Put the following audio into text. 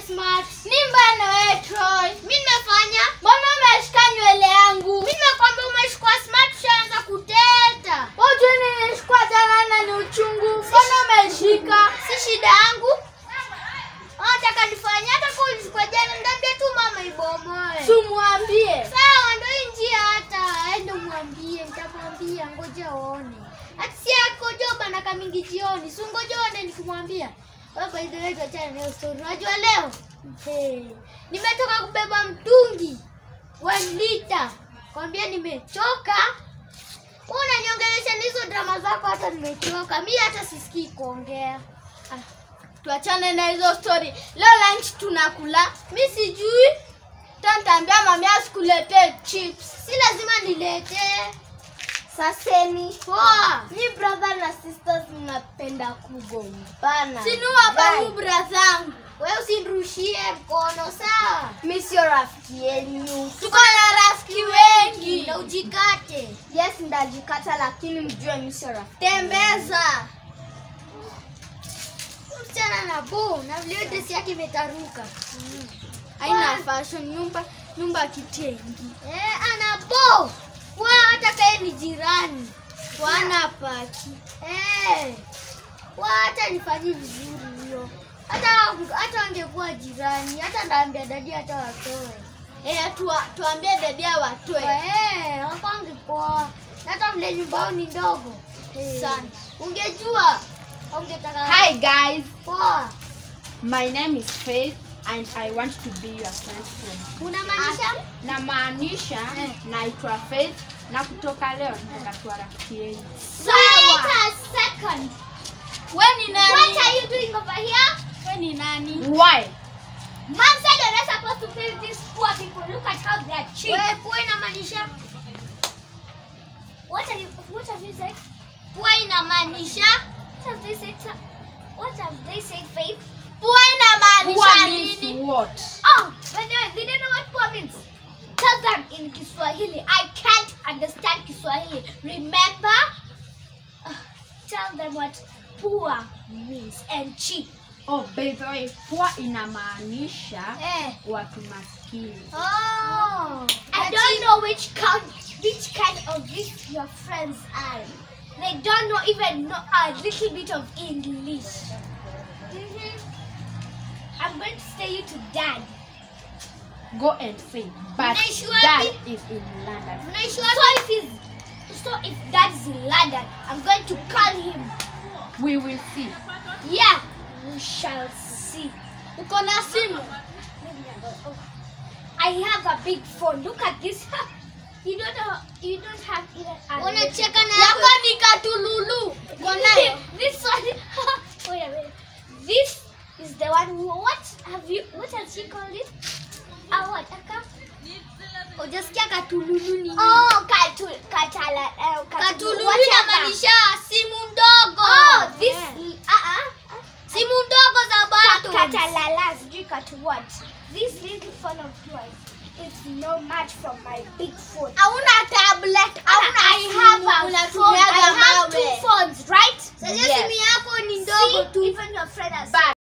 smart. Mimba na wewe Troy. Mimi nimefanya. Mbona umeshika nywele yangu? Mimi nimekwambia umeshikwa smart ushaanza kuteta. Wote nilishikwa jana na ni uchungu. Mbona umeshika? Si shida yangu. Nataka nifanye hata kwa ulishikwa jana ndambia tu mama ibomoe. Tumwambie. Sawa ndio hii njia hata ende mwambie nitamwambia ngoja uone. Ati si yako joba na kamingi jioni. Si ngoja uone nikimwambia. Wewe by the way tuachane na hiyo story. Unajua leo? Hey, nimetoka kubeba mtungi 1 liter. Kwambia nimechoka. Wewe Unaniongelesha na hizo drama zako hata nimechoka. Mimi hata sisikii kuongea. Ah, Tuachane na hizo story. Leo lunch tunakula. Mi sijui. Tantambia mami asikuletee chips. Si lazima niletee. Saseni. Poa. Ni brother na sisters mnapenda kugombana. Sinu hapa Bye. huyu brazangu. Wewe usinirushie mkono sawa? Mi sio rafiki yenu. Tuko na rafiki wengi. Na ujikate. Yes, ndajikata lakini mjue mi sio rafiki. Tembeza. Msichana na bo na vile dress yake imetaruka. Haina fashion nyumba nyumba kitengi. Eh, ana bo. Wa hata kae ni jirani. Wana paki. Eh. Wa hata nifanyie vizuri hiyo. Hata hata angekuwa jirani, hata ndaambia dadi hata watoe. Eh, tuwa, tuambie dedia watoe. Eh, hapangi poa. Hata mle nyumbao ni ndogo. Eh. Sana. Ungejua. Ungetaka. Hi guys, Poa. my name is Faith and I want to be your friend's friend. Unamaanisha? Namaanisha Eh. naitwa Faith na kutoka leo nataka kuwa rafiki yenu. Wait a second. We ni nani? What are you doing over here? We ni nani? Why? Mom said you're not supposed to feed these poor people. Look at how they are cheap. Wewe poor inamaanisha? What are you what have you said? Poor inamaanisha? What have they said? sir? What have they said, Faith? Poor Poor inamaanisha means nini? what? Oh, but they, they don't know what poor means. Tell them in Kiswahili. I can't understand Kiswahili. Remember? Uh, tell them what poor means and cheap. Oh, by the way, poor inamaanisha Eh. watu maskini. Oh. I don't know which kind, which kind of this your friends are. They don't know even know a little bit of English. Mhm. I'm going to say you to dad. Go and say, but Unaishi dad wapi? is in London. So if he's, so if dad's in London, I'm going to call him. We will see. Yeah, we shall see. Uko na simu? I have a big phone. Look at this. You don't have, you don't have even a Unacheka na yako. yako ni katululu. Uko nayo? this one. wait a minute. This is the one. Who, what have you? What has she called it? Uh, what? Aka? Hujasikia katululu ni nini? Oh, katu, katala. Uh, Katululu whatever. inamaanisha simu ndogo. Oh, this. Yeah. Uh uh. Simu ndogo za bado. Katalala, sijui katu what? This little phone of yours is no match from my big phone. Hauna tablet, hauna I simu, have a phone. unatumiaga I have two mawe. phones, right? Sasa simu yako ni ndogo See, tu. even your friend has But